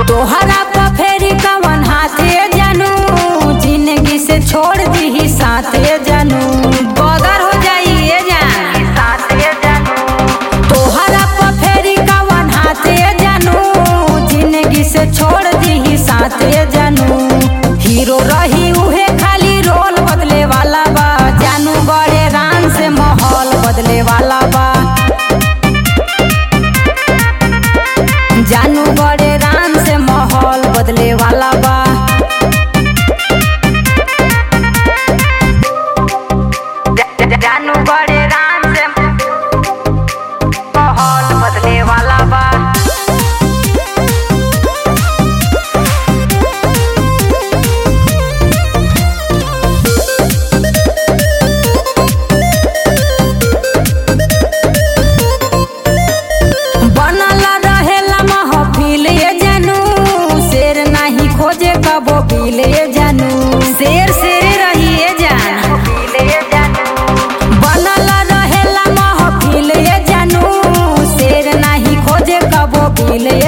तोहरा पर फेरी कवन हाथे जानू जिंदगी से छोड़ दी साथे जानू बदर हो जाइए जान साथे जानू तोहरा पर फेरी कवन हाथे जानू जिंदगी से छोड़ दी साथे जानू हीरो रही उहे खाली रोल बदले वाला बा जानू बड़े रान से माहौल बदले वाला बा जानू बड़े रान से माहौल बदले वाला बा जानू बड़े रान से माहौल बदले वाला बा बनल रहेला महफिल ये जानू शेर नाही खोजे कबो बिल ये जानू शेर शेर रही ये जान बनल रहेला महफिल ये जानू शेर नाही खोजे कबो बिल